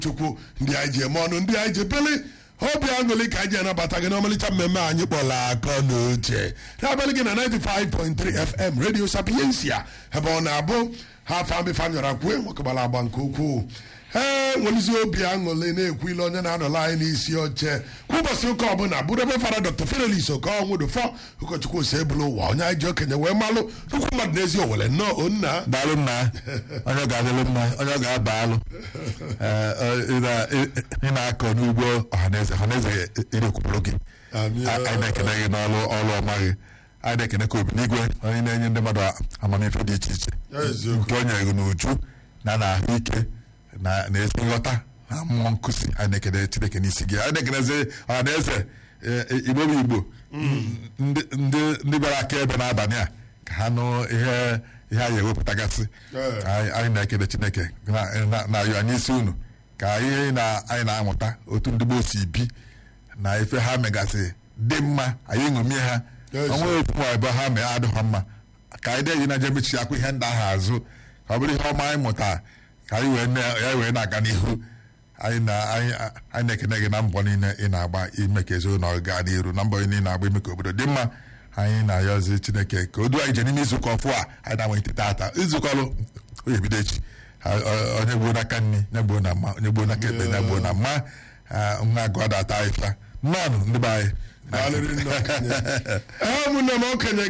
chukwu ndị anyị ji eme ọnụ ndị anyị ji bili obi aṅụrị ka anyị ji anabata gị n'ọmalịcha mmemme anyị kpọrọ akọ na uche na-abalị gị na 95.3 fm radio sapiensia ebe ọ na-abụ ha famifanyọra kwue nwakegbara agba nke ukwuu ee nwelizi obi aṅụrị na-ekwu ile onye na-anọla anyị n'isi oche kwa ụbọchị ụka ọbụla bụrụ ebe fara dr ferelis okonwụdụfọ ụkọchukwu ose ebulu ụwa onye anyị ji okenye wee malụ nnukwu mmadụ n'ezi owere nnọọ onna daalụ nna onye ọ ga-adịlụ mma onye ọ ga-aba alụ Ee, ọ- ị na- ị- ị na-akọ n'ugbo ọhaneze ọhaneze irekwupụrụ gị Amị- A- anyị na-ekene gị n'ọlụ ọlụ ọma gị anyị na-ekene ka obi n'igwe onye na-enye ndị mmadụ amamife dị iche iche Eziokwu. nke o nyere gị n'uju na na ahụike na na ezi nghọta na mmụọ nkụzi anyị na-ekene chineke n'isi gị anyị na-ekenezi ọhaneze e- igbo bụ igbo ndị ndị- ndị bịara aka ebe n'abalị a ka ha nụ ihe ihe anyị ewepụtagasị Ee. anyị anyị na-ekele chineke na- na- na-ayọ anyị isi unu ka ihe na anyị na-amụta otu ndị gboo si bi na ife ha megasị dị mma anyị ṅomie ha Yes, onwe ofu ma ebe ha mee adịghọ mma ka anyị dị na je mechi akwa ihe ndị ahụ azụ ka ọ bụrụ ihe ọma anyị mụta ka anyị wee na- ya wee na-aga n'ihu anyị na- anyị anyị na-ekene gị na mbọ niile ị na-agba ime ka ezinụlọ gaa n'iru na mbọ niile ị na-agba ime ka obodo dị mma anyị na-ayọzi chineke ka o duo anyị je n'ime izuụka ọfụ a anyị na-amalite tata izukọlụ onye ebido echi Ha- ọ- onye gbuo n'aka nri onye gbuo na mma onye gbuo n'aka ekpe onye gbuo na mma Ah, nwa agụ adata ịfa mmanụ ndị be anyị Daalụrị nne okenye. ee ụmụnne m okenye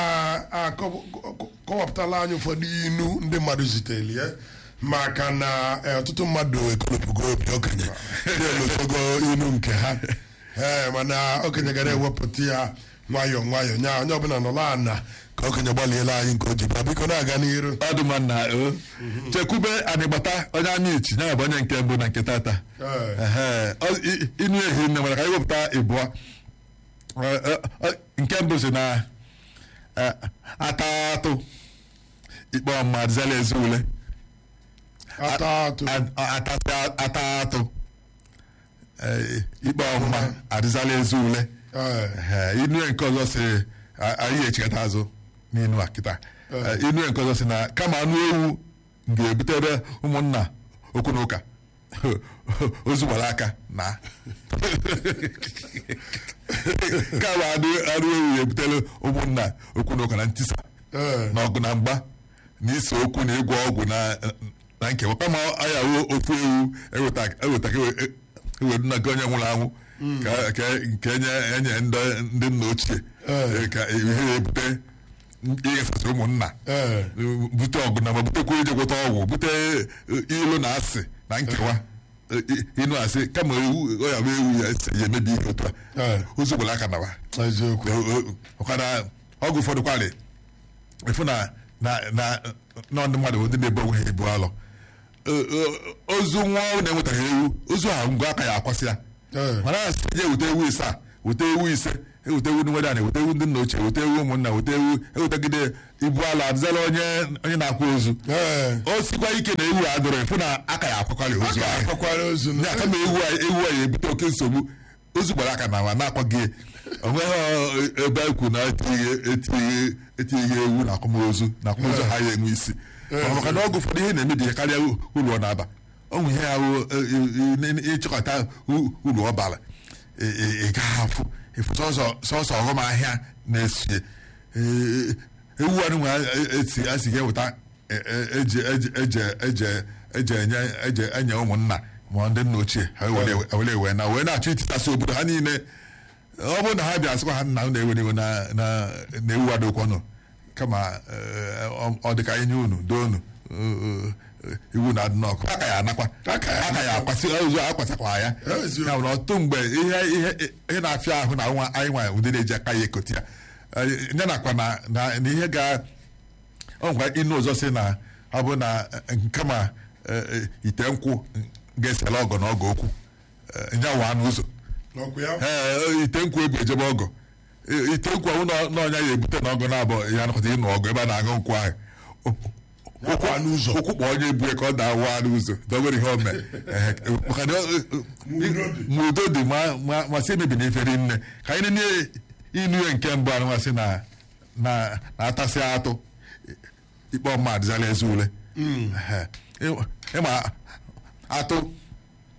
ga-akọwapụtala anyị ụfọdụ inu ndị mmadụ zitere ya maka na eh, ọtụtụ mmadụ ekolopụgo obi okenye na-elotogo inu nke ha ee mana okenye gara ewepụta ya nwayọọ nwayọọ nya onye ọbụla nọla ana ka okenye gbalịela anyị nke o ji bịa biko na-aga n'iru ọdụmanna o chekwube anịgbata onye anyị ichi ya bụ onye nke mbụ na nke tata Ee. Ehe. Ọ- i- inu ehi nne nwere ka anyị wepụta ịbụọ Ọ- ọ- ọ- nke mbụ si na eh, atatụ ikpe ọma adịzala ezi ule ata atụ A- atasị atatụ Eh, ikpe ọma adịzala ezi ule Ee. Ehe, inu nke ọzọ si a- anyị echikata azụ n'inu a kịta Eh, inu nke ọzọ si na kama anụ ewu ga-ebutere ụmụnna okwu na ụka ozu gbara aka na kama anụ anụ ewu ga-ebutere ụmụnna okwu na ụka na ntisa Ee. na ọgụ na mgba na ise okwu na ịgwọ ọgwụ na na nkewa kama anyị awụ ofu ewu eweta eweta ka ewe- ewedu na nke onye nwụrụ anwụ ka- ka nke enye enye ndị ndị nna ochie Ee. eh, ka ihe ya ebute ịghasasị ụmụnna Ee. bute ọgụ na ma butekwa ije gwọta ọgwụ bute eh, ilu na asị na nkewa Eh, i- ịnụ asị kama ewu ọ ya bụ ewu ya esi ya emebi ihe otu a Ee. ozu gwara aka nawa eziokwu ọkara ọgwụ ụfọdụ kwalị ịfụ na na na na ndị mmadụ bụ ndị na-ebu onwe ha ebu alọ Ö- ö- ozu nwa ọ na-enwetaghị ewu ozu ahụ ngwa aka ya akwasị ya Ee. mana asị je weta ewu ise a weta ewu ise eweta ewu ndị nwere anyị weta ewu ndị nna ochie weta ewu ụmụnna weta ewu ewetagide ibu ala adịzala onye onye na-akwa ozu ee o sikwa ike na ewu a dụrụ ịfụ na aka ya akwakwalị ozu aka ahụ akwakwara ozu ya kama ewu a ewu a ya ebute oke nsogbu ozu gbara aka na ma na-akwaghị onweghị ebe ekwu na etinyeghị etinyeghị etinyeghị ewu na akwamozu na akwamozu ha ya enwe isi Mana maka na ọgụ ụfọdụ ihe na-emebi ihe karịa uru ọ na-aba ọ nwe ihe ahụ ịchịkọta uru ọ bara ị- ị ị gaghị afụ ịfụ sọsọ sọsọ ọghọm ahịa na-esie Ee, ewu anụ nwe esi asi ga-eweta e- e- eji eji eji eji eji enye eji enye ụmụnna ma ndị nna ochie ha were were wee na wee na-achọ ititasị obodo ha niile ọ bụrụ na ha bịa sịkwa ha nna unu ewere iwe na na na ewu adokwanụ kama eh, ọ- ọ dị ka anyị nye unu doo unu eh, eh, iwu na adị n'ọkụ aka ya anakwa Aka ya aka ya akwasị ozu akwasakwa ya Eziokwu. ya nwere ọtụtụ mgbe ihe ihe ihe na-afịa ahụ na nwa anyị nwa ụdị na-eji aka ya ekoti ya Eh, ya nakwa na na na ihe ga ọ nkwa ịnụ ụzọ si na ọ bụ na eh, kama eh, eh, ite nkwụ ga-esela ọgọ na ọgọ okwu eh, ya wa n'ụzọ n'ọkụ ya ee ite nkwụ ebu ejebe ọgọ I- ite nkwụ ahụ na- na ọnya ya ebute na ọgọ na-abụ ya nakọta ịnụ ọgọ ebe a na-aṅụ nkwụ ahụ Ya kwa n'ụzọ. ụkwụ kpọ onye ebue ka ọ da-awa n'ụzọ dọbere ihe ome Ehe, maka na ọ- Ma udo dị. ma udo dị ma- ma- ma si emebi na ifere nne ka anyị nene inu ya nke mbụ anụmasị na na na-atasị atụ ikpe ọma adịzala ezi ule Ehe. Ị- ịma atụ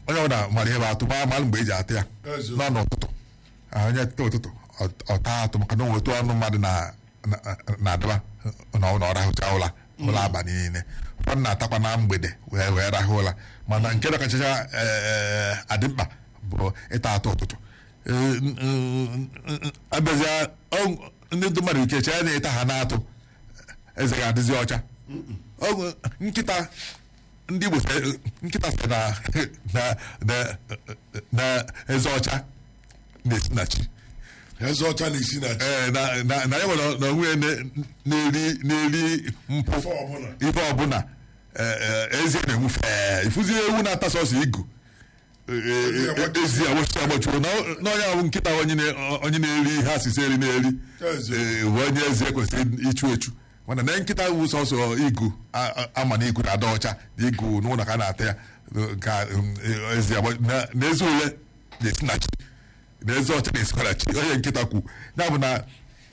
onye ọbụla mara ihe bụ atụ ma malụ mgbe eji atụ ya Ezo. nọ n'ụtụtụ Ah, onye teta ụtụtụ ọ- ọ taa atụ maka na o nwetu ọnụ mmadụ na- na- na-adaba na ọ rahụcha ụla ụlọ abalị niile ụfọdụ na-atakwa na mgbede wee wee rahụ ụla mana nke na kachacha eh, adị mkpa bụ ịta atụ ụtụtụ Eh, n- n- n- abịazịa ọ- ndị mmadụ ike chee na ịta ha na-atụ eze ga-adịzi ọcha Ọ- nkịta ndị Igbo sị- nkịta sị na na na na eze ọcha na-esi na chi eze ọcha na-esi na chi Ee, na na na ya nwere na onwe ya na- na-eri na-eri mpụ Ife ọbụla. ife ọbụla ee, ee, ezi na-enwu fee ifuzi ewu na-ata sọsọ igu Ee, ee, agbachuo. ezi agbachuo agbachuo na na onye ahụ nkịta onye na- onye na-eri ihe asịsị eri na-eri Ezi. ee, bụ onye ezi kwesịrị ichu echu mana na nkịta wu sọsọ igu a- a- ama na igu na-ada ọcha na igu n'ụlọ ka a na-ata ya ka um, ezi agba- na na ezi ule na-esi na chi na ezi ọcha na-esikwa na chi onye nkịta kwu ya bụ na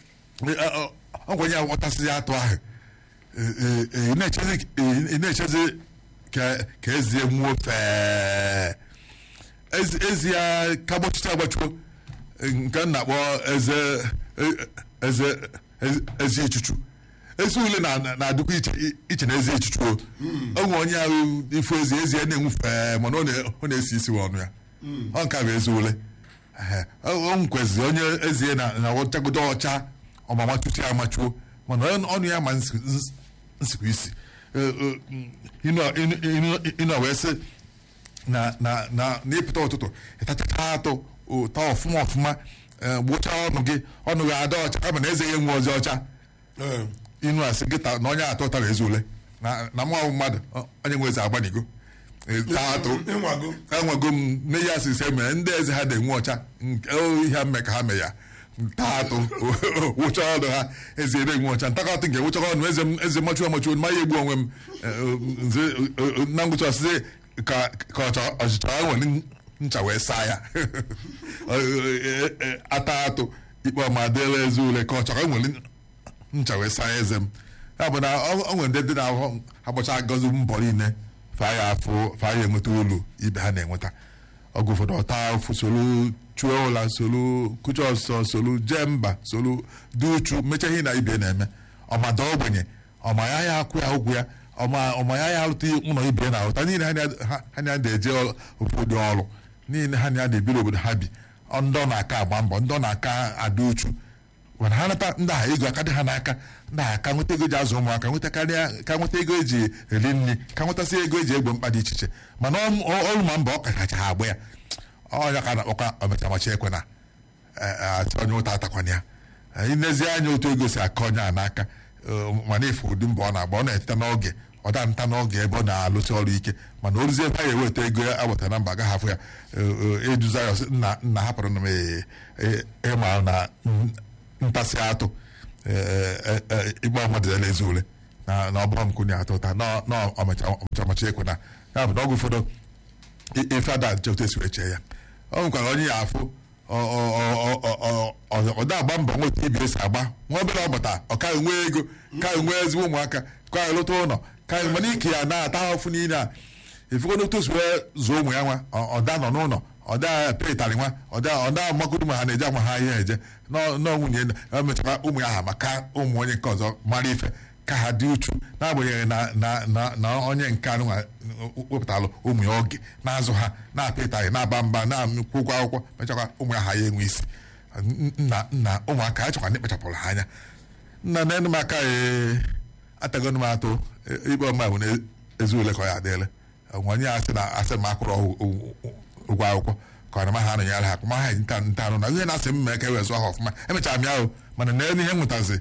ọgwa onye aghọtasịghị atụ ahụ Ee, ee, ee, ị na-echezi ị na-echezi ka ka ezie nwuo fee ezi ezi ya ka gbachucha agbachuo nke m na-akpọ eze e- eze eze- ezi echuchu ezi ule na- na-adịkwa iche iche na ezi echuchu o onwe onye ahụ ifu ezi ezi ya na-enwu fee mana ọ na- ọ na-esi isi ọnụ ya ọ nke a bụ ezi ule Ehe. o o nkwezi onye ezie na na ọchagodo ọcha ọmama tutu ya amachuo mana ọnụ ọnụ ya ma nsi- nsi- nsikwa isi Eh, eh, inu inu- inu- inu wee sị na na na n'ịpụta ụtụtụ ịtachacha atụ ụta ọfụma ọfụma eh, gbuchaa ọnụ gị ọnụ gị ada ọcha kama na eze ya enwe ozi ọcha Ee. inu asị gị ta- na onye atọ tara ezi ule na na mụ ahụ mmadụ ọ- onye nwe eze agbanigo Eh, taa atụ ịnwago enwego m n'ihe asịsị mere ndị eze ha na-enwe ọcha nke o ihe mme ka ha mee ya nta atụ wụcha ọnụ ha eze na-enwe ọcha ntakọtụ nke wụcha ọnụ eze m eze machuo amachuo ma ya egbu onwe m eh, nze eh, eh, na ngwụcha ọsịsị ka ka ọcha- ọchịcha ahụ nwere ncha wee saa ya Eh, eh, eh, ata atụ ikpe ọma dịla eze ule ka ọchara nwere ncha wee saa eze m ya bụ na ọ ọ nwere ndị dị na-ahụ agbacha agọzi mbọ niile fa ya afụ fa ya enweta olu ibe ha na-enweta ọgụ ụfọdụ ọta ụfụ solu chuo ụla solu kucha ọsọ solu jee mba solu dị uchu mechaa ihe na ibe na-eme ọmada ogbenye ọma ya ya akwụ ya ụgwụ ya ọma ọma ya ya alụta ụlọ ibe na ahụta niile ha na- ha- ha na-eje obodo ọrụ niile ha na-ebiri obodo ha bi ọ ndị ọ na-aka agba mbọ ndị ọ na-aka ada uchu mana ha nata ndị agha ego aka dị ha n'aka ndị agha ka nweta ego ji azụ ụmụaka nweta karịa ka nweta ego eji eri nri ka nwetasị ego eji egbo mkpa dị iche iche mana ọ- ọ- ọrụ ma mba ọ kacha ha agba ya ọnya ka a na-akpọkwa omechamachi ekwe na atị onye ụta atakwana ya inezi anya otu ego si aka onye a n'aka eh, mana efu ụdị mbọ ọ na-agba ọ na-eteta n'oge ọ da nta n'oge ebe ọ na-alụsị ọrụ ike mana o ruzie ebe a ga-eweta ego ya agbata na mba agaghị afụ ya eh, eh, eduza ya ọsị, nna nna hapụrụ na m eh, eh, ịma na mm, ntasị atụ igba mmadụ ya ezi ule na na ọ bụrụ nkụ na-atọ ụta na na ọmachamachi ekwe na ya bụ na ọgwụ ụfọdụ i- ife ada nche esi wee chee ya ọ nwekwara onye ya afụ ọ- ọ- ọ- ọ- ọ- ọ- ọ da agba mbọ nweta ibi esi agba nwa obere ọgbata ọ ka nwee ego ka nwee ezigbo ụmụaka ka lụta ụlọ ka mana ike ya na-ata ahụfụ niile a ifugo n'otu osi wee zụọ ụmụ ya nwa ọ- ọda nọ n'ụlọ ọda petarị nwa ọda ọda magodu ma ha na-eje ama ha ihe eje nọ nọ nwunye ya mechara ụmụ ya ha maka ụmụ onye nke ọzọ mara ife ka ha dị uchu n'agbanyeghị na na na na onye nke anụ nwa wepụtalụ ụmụ ya oge na-azụ ha na-apịtaghị na-aba mba na-akwụ ụgwọ akwụkwọ mechakwa ụmụ ya ha ya enwe isi nna nna ụmụaka a chọkwa ndị kpachapụrụ ha anya nna na enu m aka ee atagonu m atụ e- ikpe ọma bụ na ezi ule ka ọ ya adịele onye asị na asị m akwụrụ ọgwụ- ụgwọ ụgwọ akwụkwọ ka ọ na ma ha anụnyere ha ma ha nta nta anụ na ihe na-asị m mee ka e wee zụọ ha ọfụma emechara m ya ahụ mana na elu ihe m nwetazi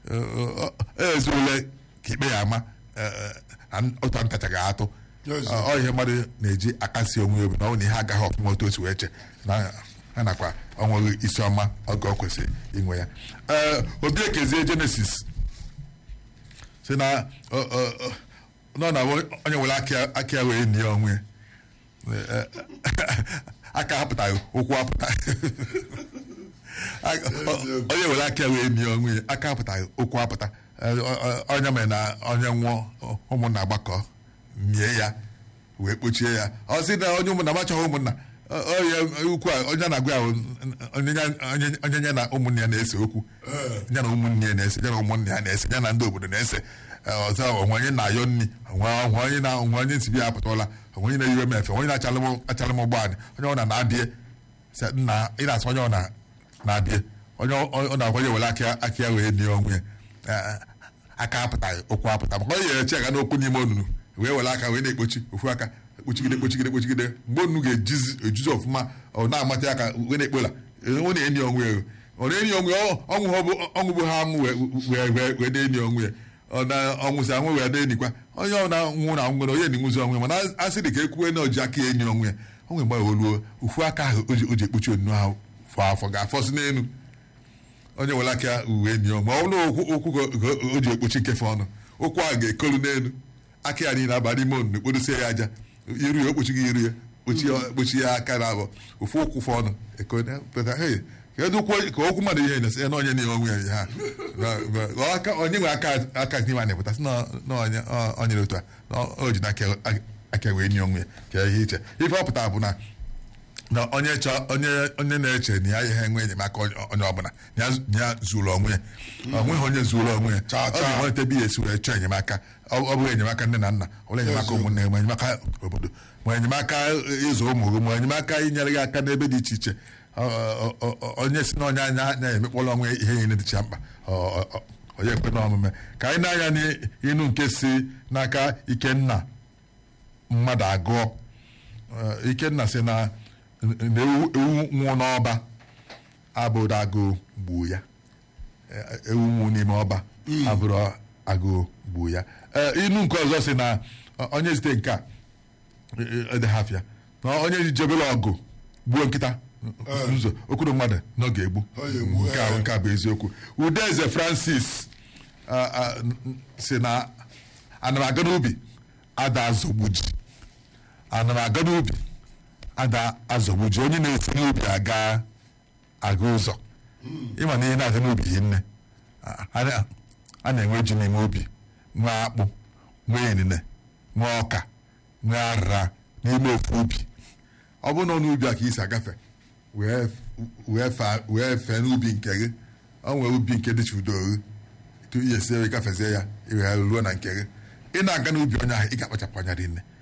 ezi ule ka ikpe ya ama eh, eh, na otu ntachaghị atụ Yes. ọ ọ ihe mmadụ na-eji akasi onwe ya obi na ọ bụ na ihe agaghị ọfụma otu o si wee che na ha nakwa ọnweghị isi ọma oge ọ kwesịrị inwe ya ee obi ekezie jenesis si na ọ- ọ- ọ- nọ na onye nwere aka aka ya wee nie onwe ya. Ee, aka hapụtaghị ụkwụ apụta Aka- ọ- onye nwere aka ya wee nie onwe ya aka hapụtaghị ụkwụ apụta Ee, ọ- ọ- onye mere na onye nwụọ ụmụnna agbakọ mie ya wee kpochie ya ọ sị na onye ụmụnna machọghị ụmụnna ọ- ọ ya ukwu a onye na-agwa ya bụ onye ya- onye- onye ya na ụmụnne ya na-ese okwu ya na ụmụnne ya na-ese ya na ụmụnne ya na-ese ya na ndị obodo na-ese Ee, ọzọ onwe onye na-ayọ nri onwe onwe onye na onwe onye nsibi ya apụtala onwe onye na-eyiwe m efe onye na-achalụ m achalụ m ụgbọala onye ọ na na-abịa sị, nna ị na-asụ onye ọ na na-abịa onye ọ ọ na-akwa ya were aka aka ya wee nie onwe ya Ee, aka apụtaghị okwu apụta maka onye ya eche ga n'okwu n'ime onunu wee were aka wee na-ekpochi ofu aka kpochigide kpochigide kpochigide mgbe onunu ga-ejizi ejuzi ọfụma ọ na-amata ya aka wee na-ekpola ọ na-enyi onwe ya ọ na-enyi onwe ya ọ- ọnwụ ha bụ ọnwụ bụ ha anwụ wee wee wee wee na-enyi onwe ya ọ na ọnwụsị anwụ wee na-enikwa onye ọ na-nwụ na nwere onye na-enwuzi onwe ya mana a sị dị ka ekwuwe na oji aka ya enyi onwe ya o nwere mgbe o ruo ofu aka ahụ o ji o ji ekpochi onunu ahụ fọ afọ ga-afọsị n'elu onye were aka uwe enyi ma ọ bụrụ na okwu okwu ka ka o ji ekpochi nkefe ọnụ okwu ahụ ga-ekolu n'elu aka ya niile aba n'ime onunu kpodosie ya aja iru ya okpochighị iru ya kpochi ya kpochi ya aka na abụọ ofu okwu fọ ọnụ ekone pụta hey kedu okwu ka okwu mmadụ ihe na-esi na onye na onwe ya ha Na- na- aka onye nwe aka aka n'ime a na-epụta sị na na onye ọ- onye dị otu a na o ji n'aka aka wee nye onwe ya ka ihe iche ife ọ pụtara bụ na na onye chọ onye onye na-eche na ya ihe enwe enyemaka onye onye ọbụla na ya zu- ya zuru onwe ya ọ nweghị onye zuru onwe ya Chaa, ọ chaa. ga-enweta ebe ya esi wee chọọ enyemaka ọ ọ bụghị enyemaka nne na nna ọ bụrụ enyemaka Eziokwu. ụmụnne ma enyemaka obodo ma enyemaka ịzụ ụmụ gị ma enyemaka inyere gị aka n'ebe dị iche iche Ọ- ọ- ọ- ọ- onye si n'ọnya anya na-emekpọrọ onwe ya ihe niile dịcha mkpa Ọ- ọ- ọ- onye ekwe n'omume ka anyị na-anya n'inu nke si n'aka ikenna mmadụ agụọ Eh, ikenna sị na na ewu ewu nwụọ n'ọba abụrụ agụụ gbuo ya Eh, ewu nwụ n'ime ọba abụrụ agụụ gbuo ya Eh, inu nke ọzọ sị na eh, onye zite nke a edehafịa na onye ji jebere ọgụ gbuo nkịta nzo okwuru mmadụ na ọ ga-egbu Ọ ga-egbu, nke a eh. nke a bụ eziokwu udeze francis ah, ah, n- n- si na ana m aga n'ubi ada azọgbu ji ana m aga n'ubi ada azọgbu ji onye na-esi n'ubi aga aga ụzọ ịma na ihe na-aga n'ubi yi nne a- a a na-enwe ji n'ime ubi nwee akpụ nwee inine nwee ọka nwee arara n'ime ofu ubi ọ bụrụ na ọ n'ubi a ka isi agafe wee wee fa- wee fee n'ubi nke gị ọ nwee ubi nke dịcha udo gị tupu ihe sie gafezie ya iwee ruo na nke gị ị na-aga n'ubi onye ahụ ị ga-akpachapụ anya dị nne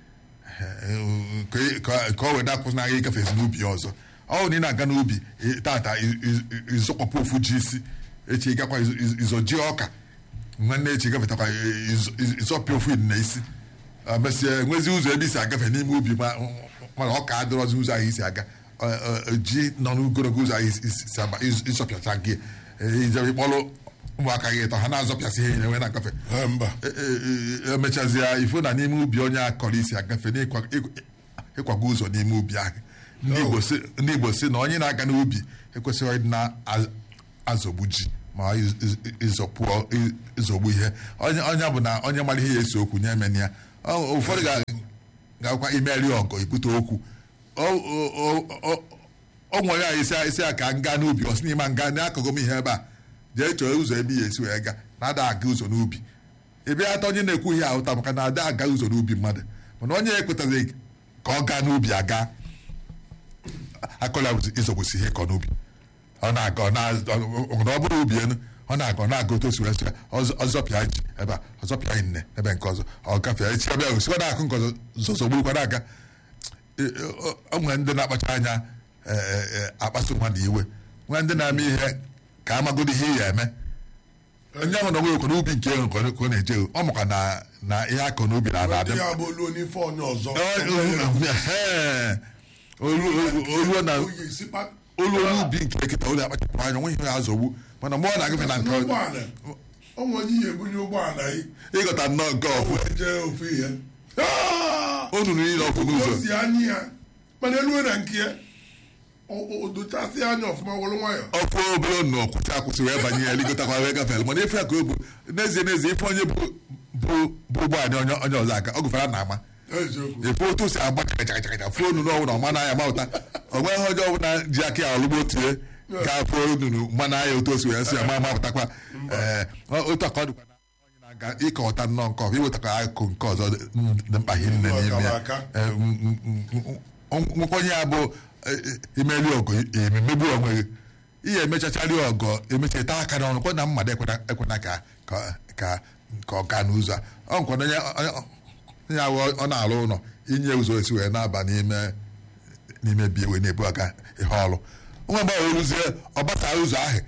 ka ị- ka ka ọ wee dakwụsị na gị gafezi n'ubi ya ọzọ ọ bụ na ị na-aga n'ubi ị- tata ị- ị- ịzọkwapụ ofu ji isi echi gakwa ịzọ- ịzọ- ịzọ ji ọka nwanne echi gafetakwa ịzọ- ịzọ- ịzọpịa ofu na isi mesịa enwezi ụzọ ebe isi agafe n'ime ubi ma mana ọ ka adịrọzi ụzọ ahụ isi aga Ọ- ọ- ji nọ n'ogologo ụzọ ahụ isi- isi isi agba- ịz- ịzọpịacha gị ijebe ịkpọrọ ụmụaka gị ịtọ ha na-azọpịasị ihe wee na-agafe Eh, mba E- e- e- emechazie ifo na n'ime ubi onye akọrọ isi agafe n'ịkwa- ịkwa- ịkwago ụzọ n'ime ubi ahụ ndị Igbo si- ndị Igbo si na onye na-aga n'ubi ekwesịghị ịdị na-azọgbu ji ma iz- iz- ịzọpụ ị- ịzọgbu ihe onye onye bụ na onye mara ihe ya esi okwu nye emena ya Ọ- ụfọdụ ga- ga-akwa imeri ọgọ ibute okwu Ọ- ọ- ọ- ọ- ọ nwere ya isi isi ya ka m gaa n'ubi ọ sị n'ime nga n'akụkụ m ihe ebe a jee chọọ ụzọ ebe ya esi wee gaa na-ada aga ụzọ n'ubi ị bịa ata onye na-ekwu ihe ahụta maka na ada aga ụzọ n'ubi mmadụ mana onye ekwetaghị ka ọ gaa n'ubi aga akọla ịzọgbusi ihe kọ n'ubi ọ na-aga ọ na- ọ- ọ bụrụ ubi enu ọ na-aga ọ na-aga otu osi wee sị ya, ọzọ- ọzọpịa ji ebe a ọzọpịa nne ebe nke ọzọ ọ gafee echi ebe ahụ sikwa na-akụ nke ọzọ zọzọgburukwa na-aga E- e- ọ- ọ nwere ndị na-akpacha anya e- e- e, akpasu mmadụ iwe nwee ndị na-eme ihe ka amagodo ihe ya eme onye ahụ na onwe ekwe n'ubi nke ego ka ọ ka ọ na-eje ọ maka na na ihe akọ n'ubi na ndị abịa ya bụ olu n'ife onye ọzọ oluo na Oyi esikpa- olu olu ubi nke eketa ụlọ akpachapụ anya nwe ihe ya azọgbu mana mgbe ọ na-agafe na nke ọzọ n'ụgbọala o nwere onye ihe ebunye ụgbọala yi ịghọta nnọọ nke ọfụ wee jee ofu ihe Ah! onu niile ọfụ o n'ụzọ si anya ya mana elue na nke ya o- o dochasị anya ọfụma were nwayọ ọfụ obere nnọọ kwụsị akwụsị wee banye ya ligotakwa wee gafere mana ife ya ka o bụ n'ezie n'ezie ife onye bụ bụ bụ ụgbọala onye onye ọzọ aka ọ gụfara na ama eziokwu efe otu o si agba chakachakacha fuo onu n'ọnwụ na ọma n'anya ma ụta o nweghị onye ọbụla ji aka ya ọlụgbo tie ka fuo onunu mma n'anya otu o si wee si ya ma mapụtakwa ee otu aka ọ dịkwa na onye na-aga ka ịkọwata nnọọ nke ọzọ iwetakwa akụkụ nke ọzọ dị dị mkpa ihe nne n'ime ya Aka. Eh, m- m- m- nkwenye ya bụ eh, eh, imeli ọgụ emegbu onwe gị ihe emechachari ọgọ emechata aka n'ọnụ kwa na mmadụ ekwena ekwena ka ka ka ka ọ gaa n'ụzọ a ọ nkwana onye onye awụ ọ na-alụ ụlọ inye ụzọ esi wee na-aba n'ime n'ime bi wee na-ebu aga ihe ọrụ nwa mgbe ọ rụzie ọ gbasara ụzọ ahụ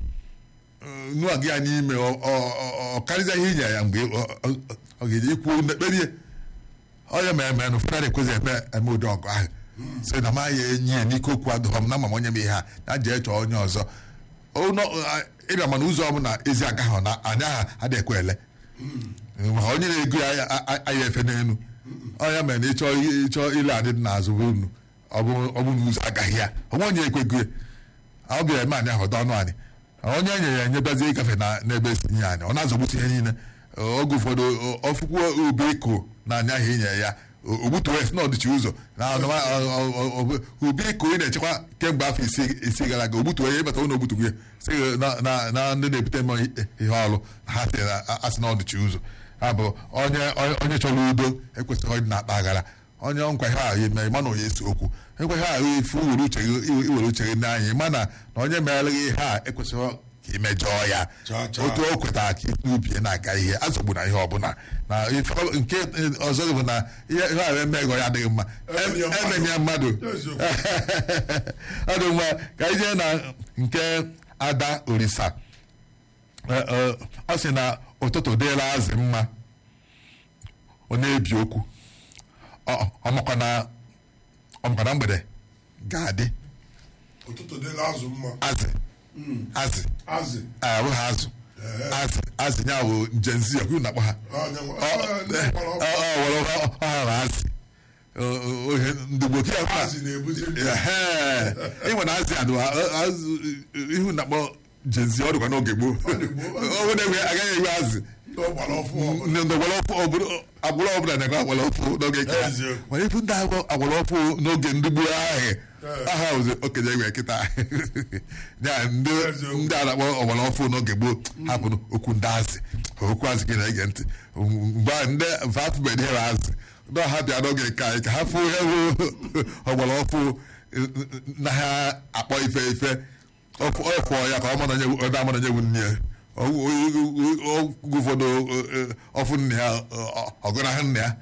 nụọ gị ya n'ime ọ- ọ- ọ- ọ karịzịa ihe inye ya mgbe ọ- ọ- ọ ga-eji ikwu mekperie onye ma eme na ụfọdụ ekwezi eme eme ụdị ọgụ ahụ sị na ma ya enyi ya n'ike okwu adụghọ m na ma m onye m ihe a na jee chọọ onye ọzọ Ụnọ, a, ịbịa mana ụzọ ọbụla ezi agaghị na anya ha adịghị ekwe ele ma onye na-ego ya a- a- aya efe n'elu onye mere na ịchọ ịchọ ile adị dị n'azụ bụ unu ọ bụ ọ bụ na ụzọ agaghị ya onwe onye ekwego ya ọ bịara eme anyị ahụ ọdọ ọnụ anyị onye e nyere ya enyebazie ịgafe na n'ebe esi nye anyị ọ na-azọgbutu ihe niile oge ụfọdụ ọfụkwuo ube iko na anya ahụ inye ya ogbutu west na ọdịchi ụzọ na ọnụma- ọ- ọ- ọ- ọ- ube iko ị na-echekwa kemgbe afọ isi isi gara aga ogbutu onye ịbata ụlọ ogbutu ya sị gị na- na na ndị na-ebute m ihe ọrụ ha sị na asị na ọdịchi ụzọ ha bụ onye onye- onye chọrọ udo ekwesịghị ọdị na-akpa aghara onye nkwa ihe ahụ eme mana onye esi okwu nkwa ihe ahụ ifu iwere uche gị iwere uche gị n'anya mana na onye meere gị ihe a ekwesịghị ka imejọọ ya Chaa, chaa. otu o kwetara ka n'ubi na-aga ihe azọgbu na ihe ọbụla na ife- nke ọzọ bụ na ihe ihe ahụ emeghị ya adịghị mma Emenye mmadụ. emenye mmadụ Eziokwu. ọ dị mma ka anyị jee na nke ada orisa Eh, eh, ọ sị na ụtụtụ dịla azị mma ọ na-ebi okwu Ọ- ọmakwa na ọmakwa na mgbede ga-adị ụtụtụ dịla azụ mma azị azị azị ahụ ha azụ azị azị ya bụ njenzi ọkụ na-akpọ ha Onye nwe- Ọ- ọ- ndị mkpọrọ ọkụ. ọ- ọ- were ọ- ọ ha na azị Ọ- ọ- ohe ndị gboo kịa kwa- azị na-ebuzi ndụ Ehee. ịnwe na azị adụ azụ ihu na-akpọ jenzi ọ dịkwa n'oge gboo dị gboo. ọ bụ na-enwe agaghị enwe azị ndị ọgbara ọfụ ọbụla ndị ọgbara ọfụ ọbụla- agbụrụ ọbụla na-ekwe agbara ọfụ n'oge nke ha Eziokwu. mana ifu ndị agwọ agbara ọfụ n'oge ndị gboo ahụ aha ozi okenye egwe kịta ya ndị Eziokwu. ndị a na-akpọ ọgbara ọfụ n'oge gboo hapụrụ okwu ndị azị okwu azị gị na-ege ntị mgbe ahụ ndị mfe afụbeghị ihe azị ndị ọha bịa n'oge nke anyị ka ha fụ ihe bụ ọgbara ọfụ na ha akpọ ife ife ọfụ ya ka ọ mara onye onye amara onye bụ nne ya oge ụfọdụ ọfụ nne ya ọgụnahụ nne ya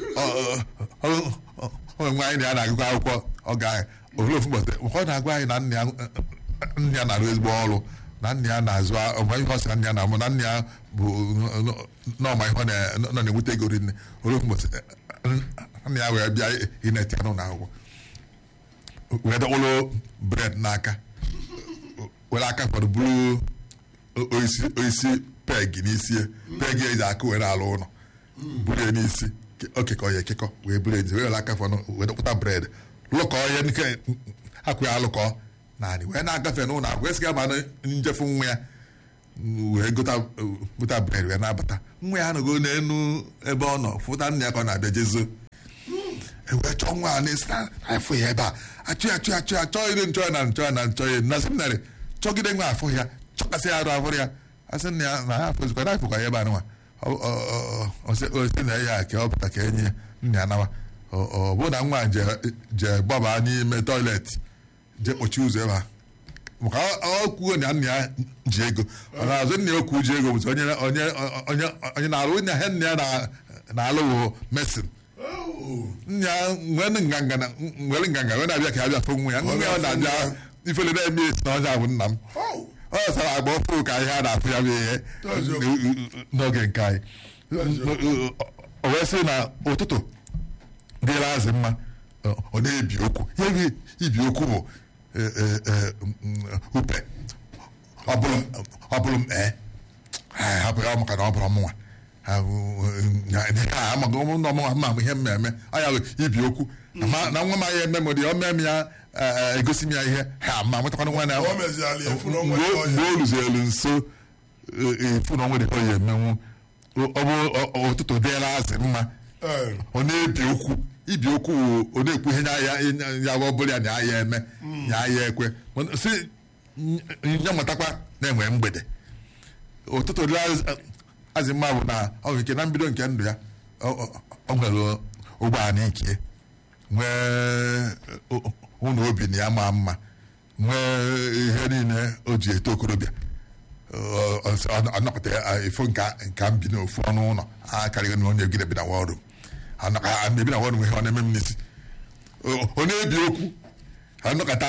onwe nwe anyị na ya na-agụkọ akwụkwọ ọ ga olee ofu ụbọchị ọ na-agwa anyị na nne ya nne ya na-arụ ezigbo ọrụ na nne ya na-azụ ọma ihe ọ sị na nne ya na-amụ na nne ya bụ n'ọma ihe ọ nọ na-enweta ego rinne olee ofu ụbọchị nne ya wee bịa ineti ya n'ụlọ akwụkwọ wee dọkpụrụ bred n'aka were aka fọdụ bụrụ oisi peg n'isi peg eji aka were alụ ụlọ buru ya n'isi okekọ ya ekekọ wee buru ezi were aka fọdụ wee dọkpụta bred lụkọ ya nke akwụ ya alụkọ naanị wee na-agafe n'ụlọ akwụ esiga ma njefu nwa ya wee gota bred wee na-abata nwa ya anọgo n'elu ebe ọ nọ fụta nna ya ka ọ na-abịa jezo ewee chọọ nwa a na-esi na afọ ya ebe a achụ ya achụ ya achụ ya chọọ ire nchọ ya na nchọ ya na nchọ ya na seminarị chọgide nwa afọ ya chọkasị ya arụ afọ ya asị na ya na ha afọzikwa na afọkwa ya ebe anụnwa osi na ya ka ọ pụta ka enye nna ya nawa ọ bụ na nwa je gbaba n'ime tọiletị je kpochi ụzọ ebe a maka ọ kwuo na nna ya ji ego ọ na-azụ nna ya okwu ji ego bụzi onye onye na-alụ nna ya nna ya na-alụ mesin nya nwere nganga nwere nganga wee na-abịa ka abịa fụ nwa ya nwa ya na-abịa ifele na-eme esi na ọnya bụ nna m ọ sara agba ọfụ ka ihe a na-afụ ya bụ ihe n'oge nke anyị o wee sị na ụtụtụ dịla azị mma ọ na-ebi okwu ihe ibi okwu bụ upe ọ bụrụ m ee hapụ ya maka na ọ bụrụ mụnwa amaghị ụmụnna ọmụnwa ma ihe mmemme anya ibi okwu na nwa m anya eme m dị o mee m ya egosi m ya ihe ha ma nwetakwana nwa na mgbe o ruzielu nso efu na onwere ihe emenwu ọ bụ ụtụtụ dịla azị mma ọ na-ebi okwu ibi okwu ọ na-ekwu ihe ya ọ bụla ya na ya eme ya ya ekwe si ya nwetakwa na-enwe mgbede ụtụtụ azị mma bụ na ọ nwere ike na mbido nke ndụ ya ọ- ọ ọ nwere ụgbọala ike nwee ụ- ụlọ obi na ya maa mma nwee ihe niile o ji eto okorobịa Ọ- ọ- ọ- ọ nọkọta ya, ifo nka nka m bi n'ofu ọnụ ụlọ a karịghị na onye gide bi na wọrụ ebi na wọrụ nwe ihe ọ na-eme m n'isi ọ ọ na-ebi okwu anọkọta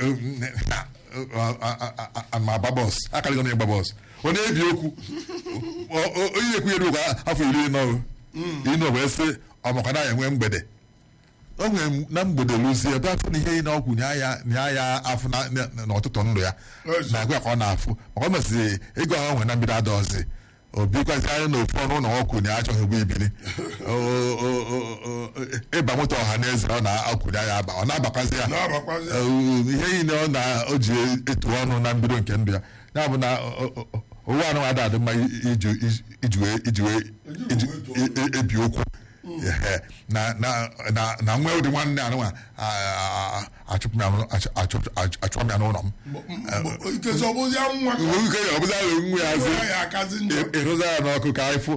ma agba bọs akarịghị na ịgba bọs ọ na-ebi okwu Ọ- ọ- onye ekwu ya ruo afọ iri nọ ịnọ wee sị ọmakwa na ya enwe mgbede o nwere na mgbede lụzie ebe afọ na ihe ị na-ọgwụ nya ya nya ya afọ na- na- n'ọtụtụ ndụ ya Ezi. na-agụ ya ka ọ na-afụ maka ọ mesịrị ego ahụ nwere na mbido adaọzi obikwazi anya na ofu ọnụ ụlọ ọkwụ na achọghị ụgbọ ibili O- o- o- o- ịba moto ọha na eze ọ na-akwụnye ya aba ọ na-abakwazi ya na-abakwazi ya. Uh, ihe niile ọ na o ji etu ọnụ na mbido nke ndụ ya ya bụ na o- o- o- ụwa anụ ada adị mma iji iji wee iji wee iji e- e- ebi okwu Ehe. na na na na nwa ụdị nwanne anụnwa achụpụ m ya n'ụlọ- achụ- achụ- achụ- achụọ m ya n'ụlọ m ikezi ọ bụzi ya nwa ka Nwoke ya ọbụla ahụ nwa ya ọ sị bụrụ ya akazi njọ ịrụza ya n'ọkụ ka anyị fụ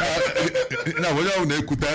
na onye ọbụla na-ekwute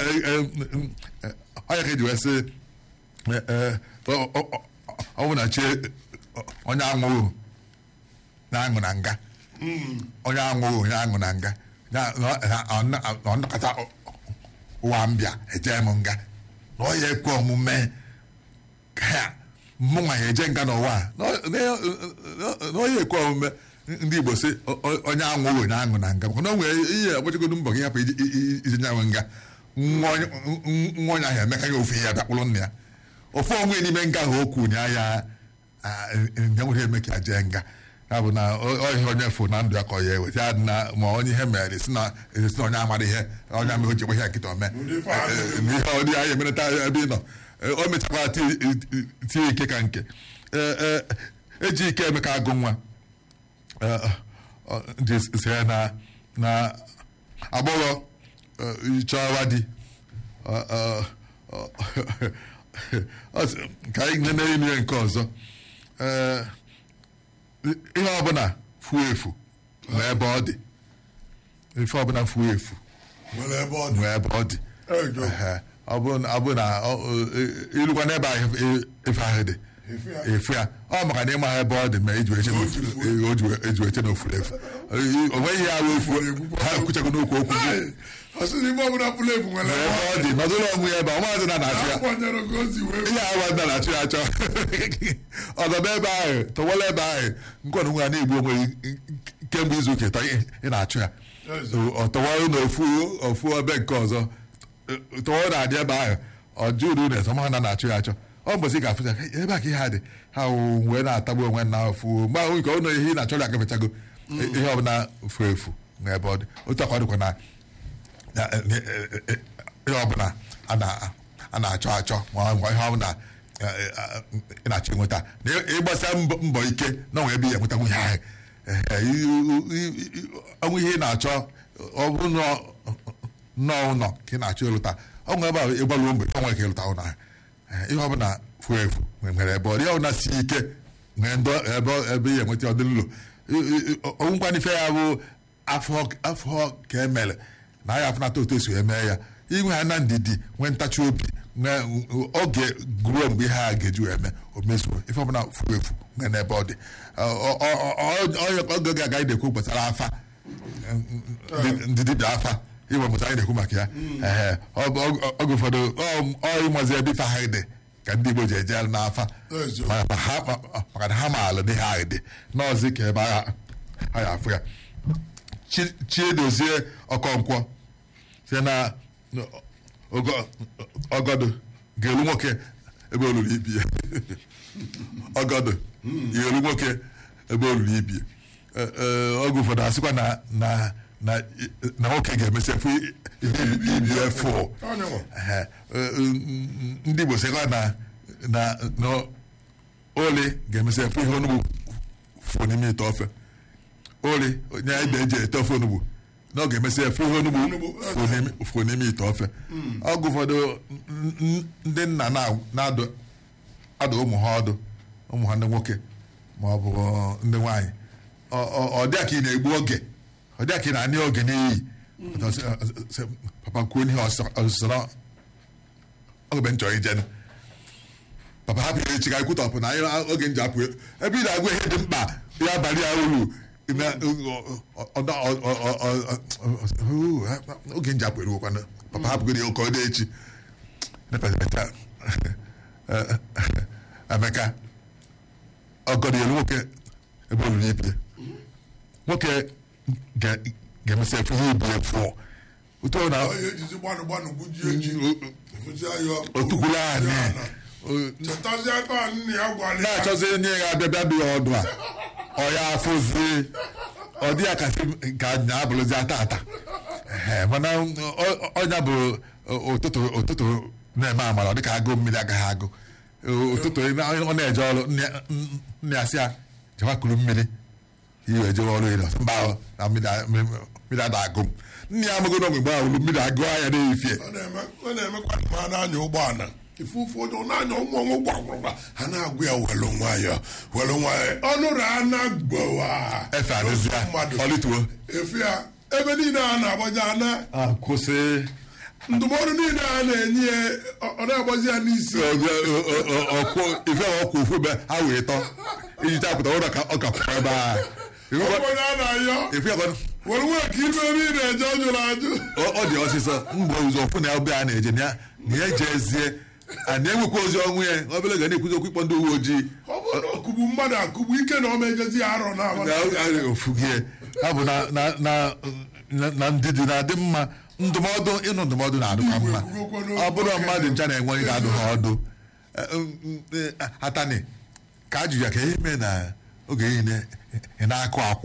onye ka eji wee sị eh, eh, ọ- ọ- ọ- ọ bụ na chi onye anwụghị na-aṅụ na nga onye anwụghị onye aṅụ na nga Ya- na- na- ọ na- ọ nnọkọta ụwa mbịa eje m nga na ọ ya ekwe omume ka ya mụnwa ya eje nga n'ụwa a. Na ọ- na- na onye ekwe omume ndị Igbo sị o- o- onye anwụghị onye aṅụ na nga maka na o nwere ihe agbachagodo mbọ gị hapụ iji- iji- iji nyanwe nga nwa onye nwa onye ahụ emeka ya ofe ihe ya bịakpụrụ nna ya ofu onwe n'ime nga ahụ okwu nya ya nye nwere eme ka ya jee nga ya bụ na ọ- ọ ihe onye fụ na ndụ ya ka ọ ya eweta ya dị na ma onye ihe mere si na esi na onye amara ihe onye ama o ji ekwe ihe nkịta ome Ụdị ife ahụ. Eh, n'ihe ọ dị anyị emerịta ebe ị nọ Eh, o mechakwa ti- ti- tie ike ka nke Eh, eh, eji ike emeka agụ nwa Eh, eh, ọ- ndị si ya na na agbọghọ eh, chọwa di Ọ- ọ- ọ- ọ sị, ka anyị nene ime nke ọzọ Eh, ihe ọbụla fuo efu nwee ebe ọ dị ife ọbụla fuo efu nwere ebe ọ dị nwee ebe ọ dị Ejo. Ehe. ọ bụrụ na- ọ bụrụ na ọ- ọ- e- ilukwa n'ebe ahụ e- efe ahụ dị Efu ya. efu ya ọ maka na ịma ebe ọ dị ma eji wee che na ofu- e- o ji wee- eji wee che na ofuru efu o nweghị ihe ahụ efu ha ekwuchago n'okwu okwu gị Hey, ọ sị na ife ọbụla pụrụ ebu nwere ebe ebe ọ ọ dị nọdụrụ onwe ya ebe ọmaazị na na-achụ ya akwanyere ka o si wee ihe awa nna na-achụ ya achọ ọdọdọ ebe ahụ tọwala ebe ahụ nkọdụ nwa na-egbu onwe ya kemgbe izu ụka ịtọ ị na-achụ ya Yes. ọ tọwara na ofu ofu ebe nke ọzọ tọwara na-adị ebe ahụ ọ jụrụ na esọma ha na na-achụ ya achọ ọ mbọsị ga-afụcha "Hey, ebe a ka ihe a dị ha wụ wee na-atagbu onwe na ofu mgbe ahụ nke ụlọ ihe ị na-achọrọ agafechago ihe ọbụla furu efu na ebe ọ dị otu akwa dịkwa na na- eh, eh, eh, eh, ihe ọbụla a na- a na-achọ achọ ma ọ bụ ihe ọbụla eh, eh, ị na-achọ enweta na ị- ịgbasa mbọ mbọ ike na onwe ebe ị enweta nwunye ahụ Eh, eh, i- i- i- ọnwụ ihe ị na-achọ ọ bụrụ na ọ- nnọọ ụlọ ka ị na-achọ ịlụta ọ nwere ebe ahụ ịgbaluo mgbe ọ nwere ka ịlụta ụlọ ahụ Eh, ihe ọbụla furu efu nwere ebe ọ dị ihe ọbụla si ike nwere ndọ ebe ebe ị enweta ọdịlụlụ ọnwụkwana ife ya bụ afọ afọ ka emere na ya afụnata otu esi eme ya inwe ha na ndidi nwee ntachi obi nwee oge guruo mgbe ihe a ga-eji wee eme o mezuo ife ọbụla furu efu nwee n'ebe ọ dị Ọ- ọ- ọ- ọ- ọ- oge ga-aga anyị na-ekwu gbasara afa ndị- ndị dibịa afa ịgba mụta anyị na-ekwu maka ya Ehe. Ọ- ọ- oge ụfọdụ ọ- ọ ịmazi ebe ife ahụ dị ka ndị Igbo ji eje n'afa Ezo. Ma- ma ha- ma- maka na ha maala n'ihe ahụ dị n'ọzi ka ebe agha ha ya afụ ya Chi- chiedozie ọkọnkwọ site na ogo- ọgọdụ ga-elu nwoke ebe olulu ibi ya ọgọdụ ga-elu nwoke ebe olulu ibi ya Eh, eh, oge ụfọdụ asịkwa na na na na nwoke ga-emesi efu ihe ibi ya fụ Onye nwe. Ehe. Eh, eh, ndị Igbo sịkwa na na na oli ga-emesi efu ihe onugbu fụ n'ime ite ofe oli onye anyị na-eji ete ofe onugbu na ọ ga-emesi efu ihe onugbu Onugbu, fụ n'ime- fụ n'ime ite ofe ọgụ ụfọdụ n- n- ndị nna na- na-adụ adụ ụmụ ha ọdụ ụmụ ha ndị nwoke ma ọ bụ ndị nwaanyị Ọ- ọ ọ dịa ka ị na-egbu oge ọ dịa ka ị na-anị oge n'iyi Sị, papa kwuo ihe ọsọrọ oge nchọ ijen papa hapụ ya echi ka anyị kwutọpụ na anyị oge nji apụ ebe ị na-agwa ihe dị mkpa ya abalị ya uru na- ọ- ọ- ọ- ọ- ọ- ọ- oge nji apụ eruokwana papa hapụgoro ya ụka ọ dị echi Nepeta- Emeka ọgọdọ elu nwoke ebe olulu ibie nwoke ga- ga-emesị efu ihe ibu efu otu ọ na onye ejizi gbanụ gbanụ gbujie ji efuzi ayọ otukwula anyị chetazi aka nna ya gwara ya na-achọzi onye ga-abịa bịa dị ya ọdụ a ọ ya afụzi ọ dị ya kasị ka anya abụrụzi ata ata Ehe, mana ọ- ọnya bụ ụtụtụ ụtụtụ na-eme amara ọ dịka agụ mmiri agaghị agụ ụtụtụ ọ na-eje ọrụ nne- nne ya sị ya jewa kuru mmiri iwe jewe ọrụ ịdọ mba ahụ na mmiri a- mmiri ada agụ m nne ya amago n'ogbe mgbe ahụ mmiri agụ anya na-efie ọ na-eme ọ na-emekwa ma a na-anya ụgbọala ife ụfọdụ ọ na-anya ụmụ ọnwụ gwagwagwa ha na-agụ ya welu nwayọ welu nwayọ ọnụrụ a na-agbawa efe adịzịa mmadụ ọlịtuo efe ya ebe niile a na-agbaja ana kwụsị ndụmọdụ niile a na-enye ya ọ- ọ na-agbazi ya n'isi ọkụ ife ọkụ ofu ebe ha wee tọ iji chapụta ụlọ ka ọ ka pụrụ ebe a onye a na-ayọ ife ọkụ were nwee ka ife ebe ị na-eje ọ jụrụ ajụ ọ dị ọsịsọ mgbe ụzọ ọfụ na ebe a na-eje na ya na ya ejezie a na-enwekwa ozi ọnwụ ya obere ga na-ekwuzi okwu ịkpọ ndị uwe ojii ọ bụrụ na ọkụgbu mmadụ akụgbu ike na ọ mejezi ya arọ na na a- ofu gị ha bụ na na na na- na ndidi na-adị mma ndụmọdụ ịnụ ndụmọdụ na-adịkwa mma ọ bụrụ mmadụ ncha na-enwe onye ga-adụ ha ọdụ Eh, mm, eh, atani ka ajụ ya ka ihe mee na oge niile ị na-akụ akwụ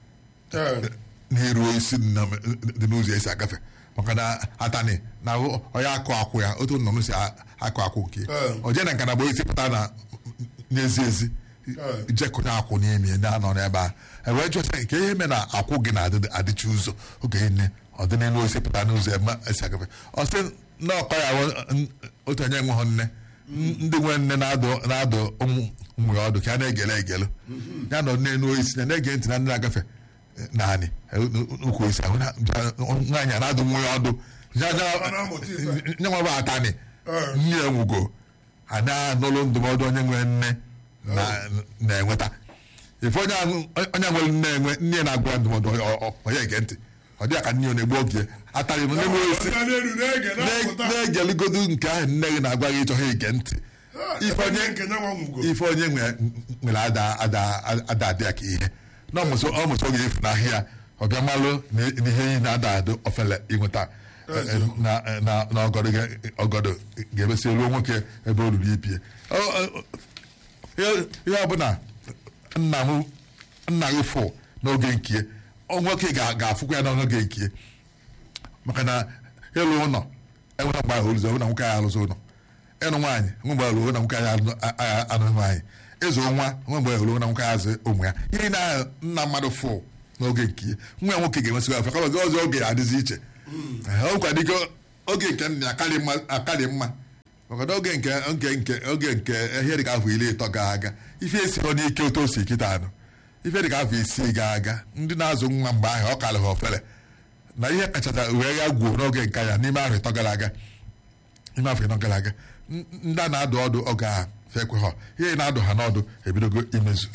n'iru isi dị na- dị n'ụzọ esi agafe maka na atani na onye akụ akwụ ya otu nnụnụ si a- akụ akwụ nke Eh. o jee na nkana bụ isi pụta na n'ezi ezi Eh. jekụta akwụ n'ime na-anọ n'ebe a ewee jụta nke ihe mee na akwụ gị na-adịchi ụzọ oge niile ọ dị n'elu esi pụta n'ụzọ ebe esi agafe ọ sị na ọkọ ya wụ, n- otu onye nwe hụ nne ndị nwe nne na-adụ na-adụ ụmụ ụmụ ya ọdụ ka a na-egele egelu ya nọ n'elu isi ya na-ege ntị na ndị na-agafe naanị ukwu isi ahụ na- nwaanyị a na-adụ nwa ya ọdụ Ya- ya- Ọ na-amụta ife. nye nwa bụ atani Eh. nne ya nwugo a na-anụlụ ndụmọdụ onye nwere nne na- na-enweta ife onye ahụ- onye nwere nne enwe nne ya na-agwa ya ndụmọdụ ọ- ọ- onye ege ntị ọ dị ya ka nne ya na-egbu oge atarị m n'ime isi Ọga n'elu na-ege na-apụta na-egeligodu nke ahụ nne gị na-agwa gị ịchọghị ige ntị ife onye nke nyanwa nwugo ife onye nwe- nwere ada ada ada adị ya ka ihe na ọmụsọ ọmụsọ oge efu n'ahịa ọbịa malụ na na ihe niile na-ada adụ ofele ịnweta na na na ọgọdọ ga- ọgọdọ ga-emesi ruo nwoke ebe o ruru ibie Ọ- ọ- ihe ihe ọbụla nna m nna gị fụ n'oge nkie ọ nwoke ga- ga-afụkwa ya n'oge nkie maka na ịlụ ụlọ enwere mgbe ahụ oluzo na nwoke anyị alụzo ụlọ ịnụ nwaanyị nwe mgbe ahụ na nwoke anyị alụ- a- a- anụ nwaanyị ịzụ nwa nwe mgbe ahụ na nwoke anyị azụ ụmụ ya ihe na nna mmadụ fụ n'oge nke ya nwa ya nwoke ga-enwesịkwa afọ kama ọzọ oge ya adịzi iche ọkwa dịka oge nke nna ya akarị mma akarị mma maka na oge nke nke nke oge nke ihe dịka afọ iri ịtọ ga aga ife esiro n'ike otu o si kịta anụ ife dịka afọ isii ga aga ndị na-azụ nwa mgbe ahụ ọ karị ha ofere na ihe kachacha wee ya gwuo n'oge nke ya n'ime afọ ịtọ gara aga n'ime afọ ịtọ gara aga n- ndị a na-adụ ọdụ oge a fekwe ha ihe na-adụ ha n'ọdụ ebidogo imezu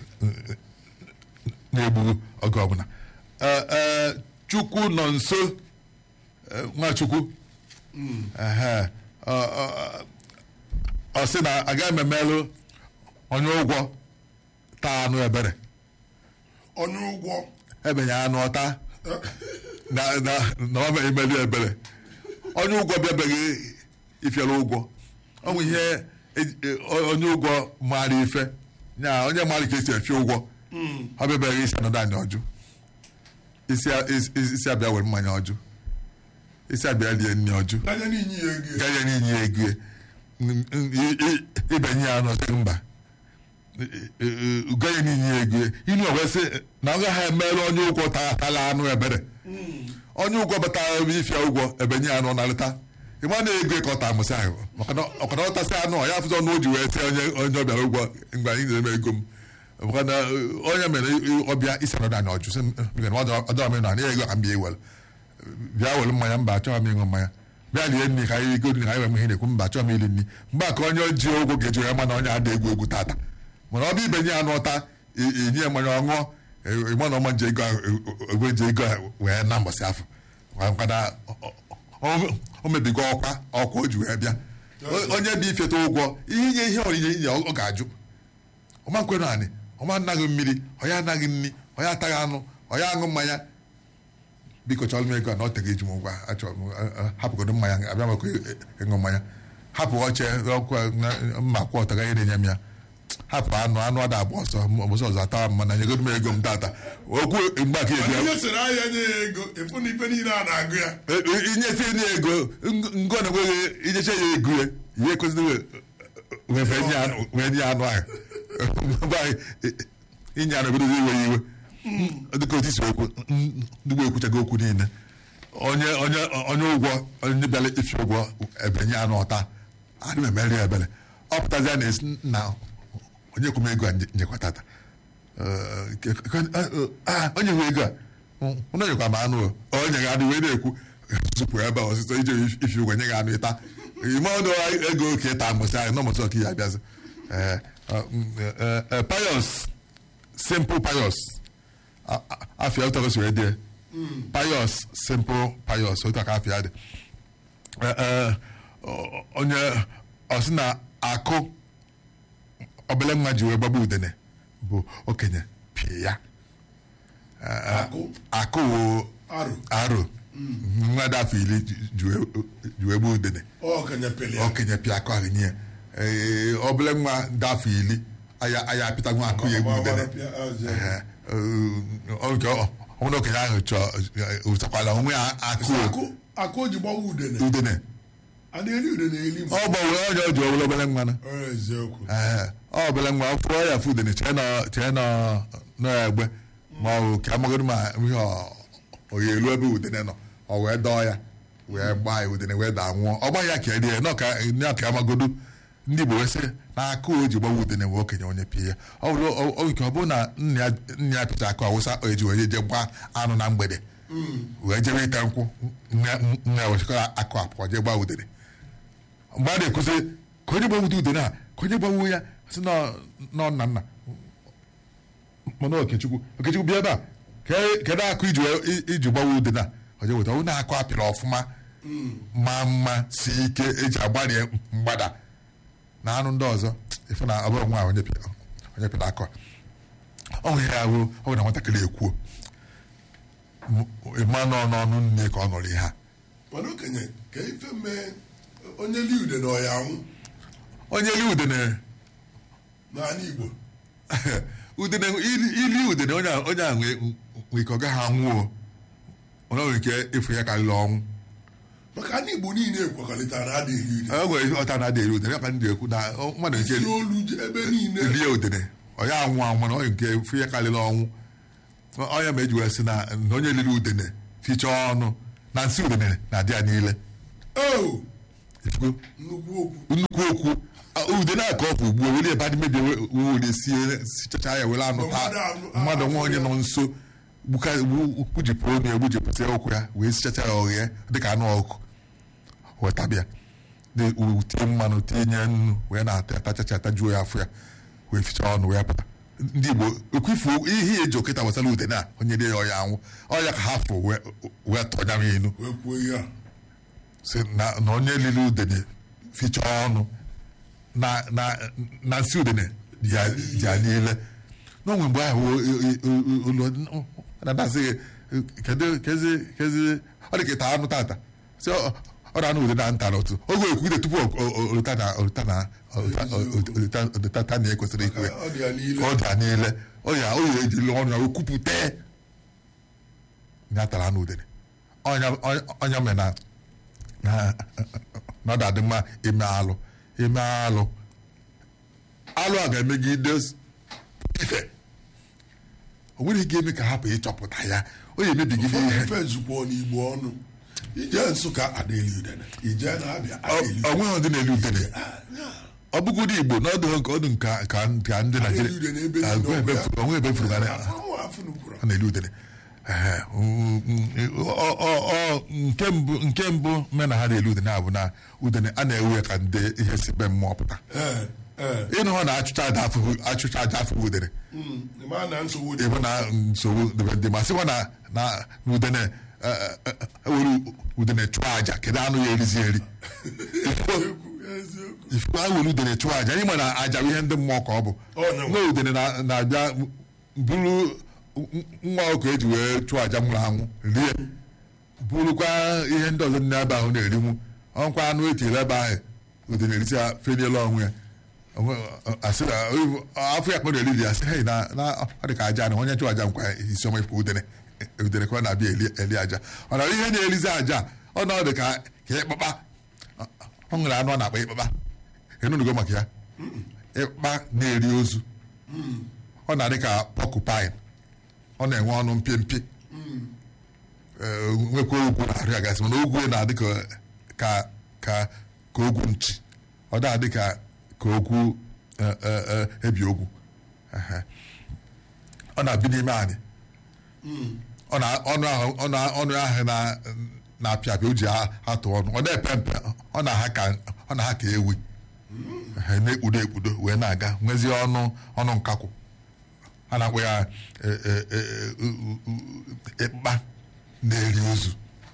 na-egbughu oge ọbụla Ee, ee, chukwu nọ nso ee, nwachukwu Ehe. Ọ- ọ- ọ sị na agaghị m emelụ onye ụgwọ taa anụ ebere onye ụgwọ ebenye anụ ọta na na na ọ mere imeli ebere onye ụgwọ bịabeghị ifiere ụgwọ ọ bụ ihe e- e- onye ụgwọ maara ife ya onye maara ka esi efi ụgwọ ọ bịabeghị isi anọdụ anyị ọjụ isi a- isi- isi abịa were mmanya ọjụ isi abịa lie nri ọjụ anya n'inyi ya ego gaghị n'inye ya ego ya. N- n- i- i- ibenye ya n'ọsị mba gaghị n'inye ya ego ya. inu wee sị na ọ gaghị emere onye ụgwọ ta atala anụ ebere onye ụgwọ batara ebe ifia ụgwọ ebenye ya anụ narịta ịma na ego ka ọ ta amụsị ahụ maka na ọkara ọtasị anụ ọ ya afụzọ ọnụ o ji wee sị onye onye ọ bịara ụgwọ mgbe anyị na-eme ego m maka na onye mere ọbịa isi anọdụ anyị ọjụ sị m, "Mgbe na ọ dọrọ m ịnụ anyị ego ka m bịa iwere bịa were mmanya mba achọghị m ịṅụ mmanya bịa lie nri ka anyị ego nri ka anyị wee ihe na-ekwu mba achọghị m iri nri mgbe a ka onye ji ụgwọ ga-eji ya mana onye ada egwu egwu tata mana ọ bụ ibe nye ya n'ụta enye ya mmanya ọṅụọ ịma na ọma nje ego egwe nje ego wee na mbọsị afọ nkada o mebigo ọkwa ọkwa o ji wee bịa onye bụ ifeta ụgwọ ihe inye ihe onyinye inye ọ ga-ajụ ọma nkwere anị ọma anaghị mmiri ọya anaghị nri ọya ataghị anụ ọya aṅụ mmanya biko chọrọ m ego a na ọ teghị eji m ụgwọ achọrọ m hapụgodo mmanya abịa maka ịṅụ mmanya hapụ oche ọkụ mma kwụ ọtọ gaghị na-enye m ya hapụ anụ anụ ada agba ọsọ ọbụsọ ọzọ atawa m mana nyegodo m ego m tata okwu mgbe aka ebi onye sere ahịa nye ya ego efu na ife niile a na-agụ ya inyefe nye ego ngo na enweghị inyecha ya ego ya ihe ekwesịrị wee nye anụ ahụ inye anụ ebidozi iwe ya iwe dịka otu isi okwu ndị gboo ekwuchago okwu niile onye onye onye ụgwọ onye bịara ifi ụgwọ ebe nye anụ ọta adị m emeri ya ebere ọ pụtazia na esi na onye kwụ m ego a njekwa tata onye nwe ego a onye nyekwa m anụ onye ga adị wee na-ekwu tupu ebe a ọsịsọ ije ifi ụgwọ nye gị anụ ịta ime ọnụ ego ka ịta mbọsị ahụ nọmọsị ọka ya abịazi payos simple payos afia ụtọ gosiri dị payos simple payos otu aka afia dị onye ọsị na akụ obele nwa ji wee gbagba udene bụ okenye pie ya akụ wo aro nwa dị afọ iri ji wee gba udene okenye pịa akụ ahụ nye obele nwa dị afọ iri aya apịta nwa akụ ya egbu udene ọbụna okenye ahụ chọọ ụtakwala onwe ya akụ o ji gbawa udene udene a na-eri udene eli ọ gbanwere onye o ji owere obere nwa ee ọ obere nwa fụọ ya fụ udene chee n'egbe ma ọ bụ ka amagodo ma ihe oyi elu ebe udene nọ ọ wee dọọ ya wee gbaa ya udene wee daa nwụọ ọ gbaghị ya ka erie nọ ka amagodo ndị Igbo wee sị na akụ o ji gbawa udene wee okenye onye pie ya ọ bụrụ nke ọ bụrụ na nna ya pịcha akụ awụsa eji wee je gbaa anụ na mgbede wee jebe ite nkwụ nna ya wechikọrọ akụ apụọ jee gbaa udene mgbe a na-ekwuzi ka onye gbanwute udene a ka onye gbanwo ya sị nọ nna nna mana okechukwu okechukwu bịa ebe a kedu akụ iji gbawa udene a oje weta onye akụ apịrị ọfụma ma mma si ike eji agbarie mgbada na anụ ndị ọzọ ife na ọbụrụ nwa onye pịrị akụ ọ nwere ya ruo ọ bụ na nwatakịrị ekwuo ịma nọ n'ọnụ nne ka ọ nụrụ ihe a mana okenye ka ife mee onye li udene ọ ya anwụ onye li udene n'ala Igbo udene ili udene onye ahụ nwee ike ọ gaghị anwụọ onye nwere ike ịfụ ya karịrị ọnwụ maka ndị Igbo niile ekwekọrịtara adịghị iri e nwere ihe ọta na-adị eri udene ka ndị ekwu na mmadụ nke isi olu ebe niile rie udene onye anwụ anwụ mana onye nke fụ ya karịrị ọnwụ onye ma eji wee sị na onye riri udene fichaa ọnụ na nsị udene na-adị ya niile nnukwu okwu nnukwu okwu ude na-akọ ọfụ ugbu were ebe adị mebie were sie sichacha ya were anụ taa mmadụ nwa onye nọ nso gbujipụ onu ya gbujipụta ụkwụ ya wee sichacha ya ọghịa dịka anụ ọkụ wetabịa tie mmanụ tinye nnu wee na-ata atachacha atajuo ya afọ ya wee fichaa ọnụ wee pụta ndị Igbo ekwifu ihe eji okịta wesara ude na onye dị ya ọya anwụ ọya ka ha fụ wee tọnya m inu si na onye lili udene fichaa ọnụ na nsị udene dị ya niile n'onwe mgbe ahụ na-adasị kezi ọ dị ka ịta anụ tata si ọ na-anụ ude na nta n'otu oge ekwude tupu olita na olita na ekwesịrị ikwe ọ dị ya niile ọ dị ya niile ọ ya o ya ejiri ọnụ ya okwupụta ya tara anụ udene ọnya mere na na ọ dị mma ime alụ ime alụ alụ a ga-emegide ife o nwere ike eme ka hapụ ịchọpụta ya o ya emebigide ihe ife zukwa n'igbo ọnụ ije nsụka adịghị udene ije na-abịa adịghị ọ nweghị ndị na-eri udene ọ bụgodị igbo na ọdụ nke ọdụ nka ka ka ndị udene ebe naijiria niile onwe ebe furu onwe ebe furu na afọ afọ nukwuru a na-eri udene Ehe, mm, mm, ọ- ọ- ọ- nke mbụ nke mbụ me na ha na-elu udene a bụ na udene a na-ewe ka ndị ihe si be mmụọ pụta ee ee ịnụ hụ na achụcha aja afụ achụcha aja afụ udene Mm, ịma na nsogbu dị ịbụ na nsogbu dịbe ndị ma sịkwa na na na udene eh, eh, eh, ewere udene chụọ aja kedu anụ ya erizi eri eziokwu eziokwu ifu a were udene chụọ aja anyị ma na aja bụ ihe ndị mmụọ ka ọ bụ Ọ na- nwa udene na- na-abịa bụrụ nwa ọkụ eji wee chụọ aja nwụrụ anwụ rie bụrụkwa ihe ndị ọzọ ndị ebe ahụ na-erinwu ọnkwa anụ etiri ebe ahụ udene erisi ya feniela onwe ya Onwe- asị na afọ ya kpọrọ eriri ya sị hei na na ọ dị ka aja na onye chụọ aja nkwa isi ọma ifụ udene udene ka ọ na-abịa eli eli aja ọ na ihe na-erizi aja ọ na ọ dị ka ka ịkpakpa ọ nwere anụ ọ na-akpa ịkpakpa enunugo maka ya ịkpa na-eri ozu ọ na-adị ka pọkụpain ọ na-enwe ọnụ mpịa mpị nwekwa ogwu na-arụ ya gasị mana ogwu ya na-adị ka ka ka ka ogwu nchi ọ na-adị ka ka ogwu eh, eh, eh, ebi ogwu Ehe. ọ na-abi n'ime anyị ọ na ọnụ ahụ ọ na ọnụ ahụ na na-apịa apịa o ji a- atụ ọnụ ọ na-epe mpe ọ na-aha ka ọ na-aha ka ewi Ehe, na-ekpudo ekpudo wee na-aga nwezie ọnụ ọnụ nkakwụ a na-akpọ ya eh, eh, eh, u- u- u- ịkpa na-eri ozu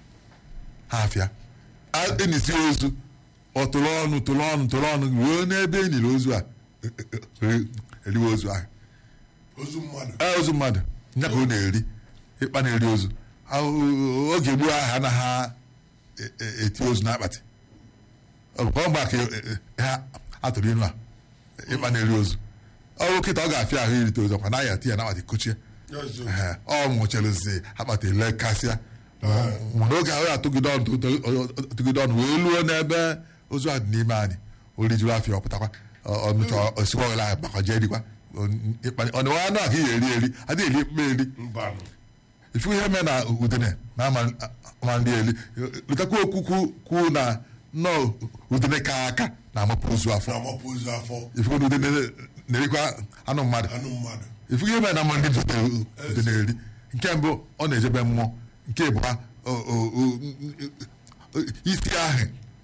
ha afịa A- enisi ozu ọ tụrụ ọnụ tụrụ ọnụ tụrụ ọnụ ruo n'ebe e niri ozu a eh, eh, eh, eriwe ozu ahụ ozu mmadụ ee ozu mmadụ nya ka ọ na-eri ịkpa na-eri ozu Ahụ- oge gboo ahụ anaghị e- e- eti ozu n'akpatị ọ bụkwa mgbe ka e- e- ha atụrụ inu a ịkpa na-eri ozu ọrụ kịta ọ ga-afịa ahụ irite ozu ọkwa naghị ati ya n'akpatị kuchie eziokwu Ehe, ọ nwụchirizi akpatị lekasịa mana oge ahụ ya atụgide ọnụ tụgide- tụgide ọnụ wee luo n'ebe ozu a dị n'ime anyị o rijuru afịa ọpụtakwa ọnụcha osikwa ọghịla anyị gbakọje erikwa ọnụ anụ a ka ị ga-eri eri adịghị eri mkpa eri mbanụ ifu ihe mee na udene na ama ama nri eli letakwa okwu kwu- kwu na nnọọ udene ka aka na-amapụ ozu afọ na-amapụ ozu afọ ifu na udene na-erikwa anụ mmadụ anụ mmadụ ifu ihe mere na mma ndị dị na-eri nke mbụ ọ na-ejebe mmụọ nke abụọ o- o- o- isi ahụ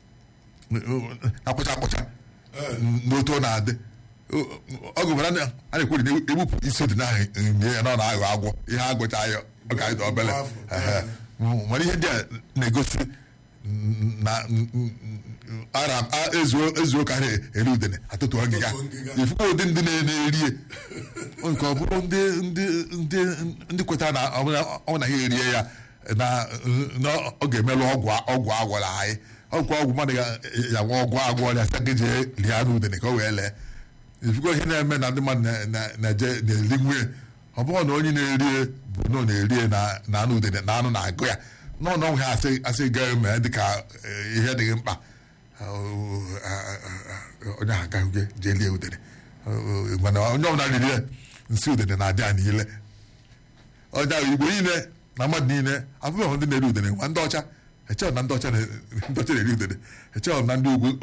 na-akpụcha akpụcha n'otu ọ na-adị ọ gụbara na a na-ekwuri na egbupụ isi dị n'ahụ nye ya na ọ na-aghọ agwọ ihe agwụcha ya ọ ga-adị obele Ehe. mana ihe ndị a na-egosi na ara ezuo ka ha eri udene atụtụ ngịga Atụtụ ngịga. ifukwa ụdị ndị na-erie nke ọ bụrụ ndị ndị ndị ndị kwetara na ọ bụla ọ na ha erie ya na na ọ ga-emelụ ọgwụ ọgwụ agwọrọ anyị ọgwụ ọgwụ mmadụ ga- ya nwa ọgwụ agwọ ya sị gị jee lie anụ udene ka o wee lee ifukwa ihe na-eme na ndị mmadụ na- na- na-eje na-eri nwunye ọ bụrụ na onye na-erie bụ na ọ na-erie na na anụ udene na anụ na-agụ ya nọ na ọnwụ ha asị asị gaa mee dịka eh, ihe dịghị mkpa onye ahụ agaghị jee lie udene mana onye ọbụla riri ya nsị udene na-adị ya niile onye ahụ igbo niile na mmadụ niile afụbeghị ndị na-eri udene ma ndị ọcha echehọ na ndị ọcha na- ndị ọcha na-eri udene echehọ na ndị ugwu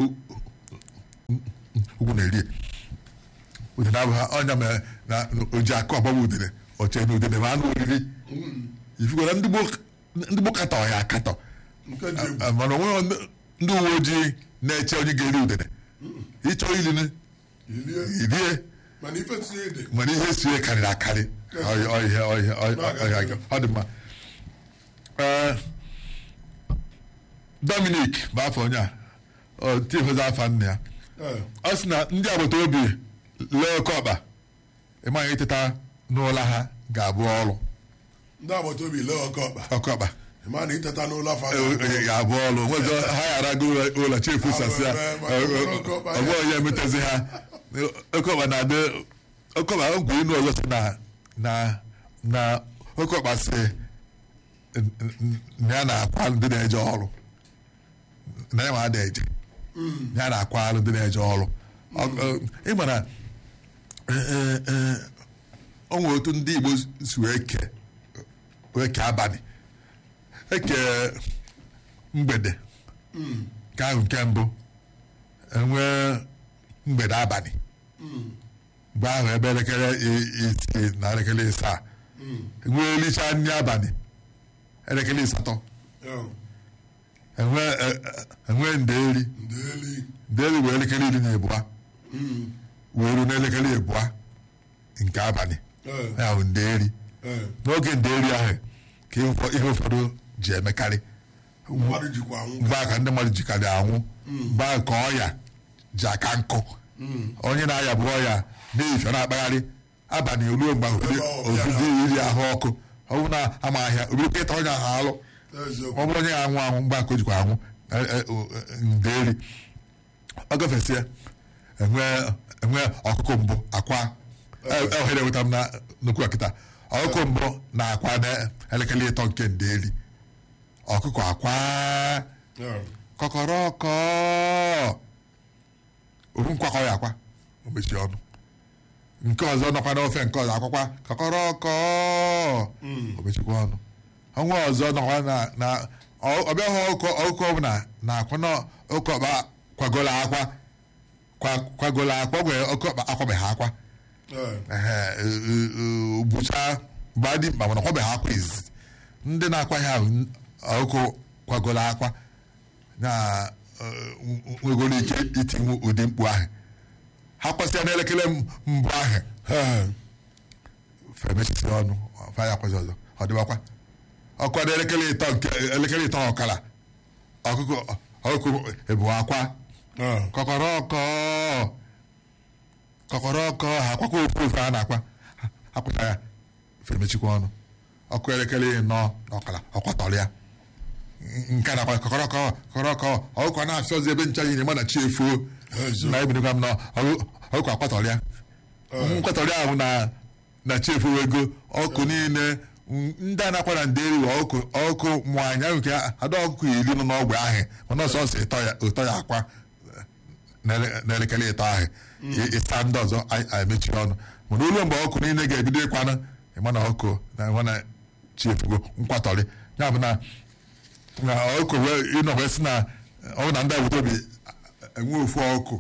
ugwu na-eri ya. udene abụghị ọnya mere na oji akụ ọgbagba udene oche na udene ma anụ oriri ifugora ndị gboo ndị gboo katọ ya akatọ nke dị egwu Ah, mana onweghị ndị- ndị uwe ojii na-eche onye ga-eri udene ịchọ ilini ilie irie mana ife tinye ede mana ihe sie karịrị akarị Ọ- ọ- ihe- ọ- ihe- ọ- ọ- ọ- ọ dị mma Ee, Dominic bụ afọ onye a ọ tifozi afa nna ya Ee, ọ sị na ndị agbata obi lee oke ọkpa ịmaghị ịteta n'ụlọ ha ga-abụ ọrụ ndị agbata obi lee ọkọ ọkpa oke ọkpa ma na iteta n'ụlọ afọ ga-abụ ọrụ nwezọ ha ghara go ụlọ chefu sasị ya ọgbọ ya emetezi ha oke ọkpa na-adị oke ọkpa ogwe inu ọzọ si na na na oke ọkpa si na ya na-akwa ndị na-eje ọrụ na ya ma ada eje ya na-akwa ndị na-eje ọrụ Ọ- ọ- ị mara o nwere otu ndị Igbo si wee kee wee kee abalị eke mgbede nke ahụ nke mbụ enwee mgbede abalị mgbe ahụ ebe elekere i- isii na elekere ịsaa enwee elicha nri abalị elekere asatọ enwe e- e- enwe nderi ndeli nderi wee elekere iri na abụọ wee ruo n'elekere abụọ nke abalị ya bụ nderi n'oge nderi ahụ ka ihe ụfọ- ihe ụfọdụ ji emekarị mmadụ jikwa anwụ mgbe a ka ndị mmadụ jikarị anwụ mgbe a ka ọya ji aka nkụ onye na-aya bụ ọya na-efe na-akpagharị abalị ruo mgbe Ebe ọ bịara. obido iri ahụ ọkụ ọ bụ na ama ahịa obirikwa ịta onye ahụ alụ eziokwu ọ bụrụ onye ga-anwụ anwụ mgbe aka o jikwa anwụ e- e- o- e- nderi ọ gafesịa enwe enwe ọkụkọ mbụ akwa e- e- ohere eweta m na nnukwu ọkịta ọkụkọ mbụ na akwa na elekere ịtọ nke nderi ọkụkọ akwa kọkọrọkọ ofu nkwakọ ya akwa o mechie ọnụ nke ọzọ nọkwa n'ofe nke ọzọ akwakwa kọkọrọkọ o mechikwa ọnụ ọnwa ọzọ nọkwa na na ọ- ọbịa hụ ọkụkọ ọkụkọ ọbụla na akwa na ọkụkọ ọkpa kwagolo akwa kwa- kwagolo akwa gwe ọkụkọ ọkpa akwabeghị akwa ehe, e- e- e- bụcha mgbe adị mkpa mana ọkwabeghị akwa izizi ndị na-akwa ya ahụ ọkụkọ kwagolo akwa na eh, nwegoro ike itinwu ụdị mkpu ahụ ha kwasịa n'elekere m- mbụ ahụ femechisi ọnụ faya kwazi ọzọ ọ dịbakwa ọkwa n'elekere ịtọ nke elekere ịtọ ọkara ọkụkọ ọkụkọ ebu akwa kọkọrọkọ kọkọrọkọ ha akwakwa ofu ofu a na-akwa Ha- akwụcha ya femechikwa ọnụ ọkụ elekere ịnọ na ọkara ọkwatọrọ ya nke na kọkọrọkọ kọkọrọkọ ọkụkọ na-afịa ọzọ ebe ncha nyere mana chi efuo Ezo. na ebinekwa m na ọkụ- ọkụkọ akwatọrọ ya nkwatọrọ ahụ na na chi efuo ego ọkụ niile m- ndị a na-akwa na nderi wa ọkụ ọkụ mụ anya nke ada ọkụkọ iri nọ n'ọgbe ahụ mana ọsọ ọsọ ịtọ ya ụtọ ya akwa n'ele- n'elekere ịtọ ahụ ị- ịsa ndị ọzọ a- a emechi ọnụ mana olu mgbe ọkụ niile ga-ebido ịkwanụ ịma na ọkụ na ịma na chi efugo nkwatọrị ya bụ na na ọkụ wee ịnọ wee sị na ọ bụ na ndị agbata obi enwe ofu ọkụ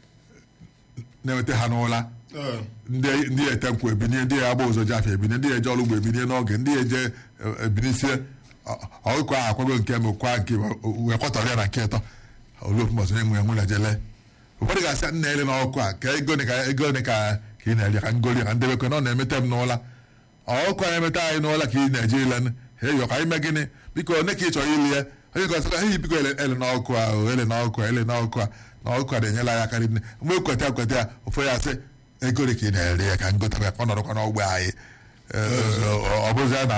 na-eweta ha n'ụla ndị ndị ete nkwụ ebinie ndị agba ụzọ ji afịa ebinie ndị eje ọrụ ugbo ebinie n'oge ndị eje e- ebinisie ọ- ọkụkọ ahụ akwago nke mbụ kwa nke wee kwatọrọ ya na nke ịtọ oluofu mbọsị enwe enwe na jele ụfọdụ ga-asị nna ele n'ọkụ a ka ego ne ka ego ne ka ka ị na-eri ka ngoli ka ndebekwe na ọ na-emete m n'ụla ọkụ anyị emeta anyị n'ụla ka ị na-eje ile eyọ ka anyị mee gịnị biko one ka ị chọrọ ili ya onye gọsịra eyi biko ele ele n'ọkụ a o, ele n'ọkụ a ele n'ọkụ a na ọkụ a na-enyela ya aka nne mgbe ekweta ekweta ya ụfọdụ ya sị ego dị ka ị na-ere ya ka ngota ya ka ọ nọrọkwa n'ọgbe anyị ọ bụzi ya na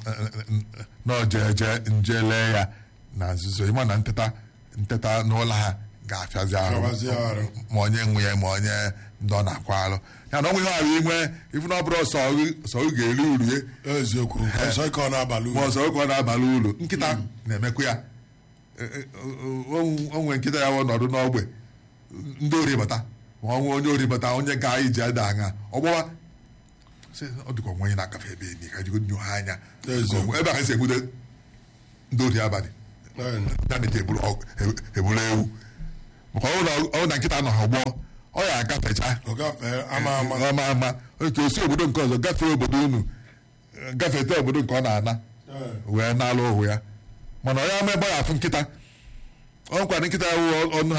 na ojeje nje lee ya na nzuzo ịma na nteta nteta n'ụlọ ha ga-afịazi Fịawazi ahụ arụ. ma onye nwe ya ma onye ndị ọ na-akwa alụ ya na ọnwụ ihe ahụ inwe ifu na ọ bụrụ sọ gị- sọ gị ga-eri uru ya eziokwu ọzọ ike ọ na-abalị ma uru ọzọ oge ọ na-abalị uru nkịta na-emekwa ya E- e- o- o nwere nkịta ya wụ nọdụ n'ogbe ndị ori bata ma ọ nwee onye ori bata onye ga anyị ji ada aṅa ọgbọwa sị, ọ dịka onwe onye na-agafe ebe enyi ka jigo nyo ha anya Eziokwu. ebe ahụ esi egbude ndị ori abalị Eh, ya na-eji eburu ọgụ- e- eburu ewu maka ọ bụrụ na- ọ bụrụ na nkịta nọ ha ọgbọ ọ ya agafecha ọ gafee ama ama ama ama otu osi obodo nke ọzọ gafee obodo unu gafete obodo nke ọ na-ana Eh. wee na-alụ ohu ya mana onye ama ebe ọ ya afụ nkịta ọ nkwado nkịta ya wụ ọnụ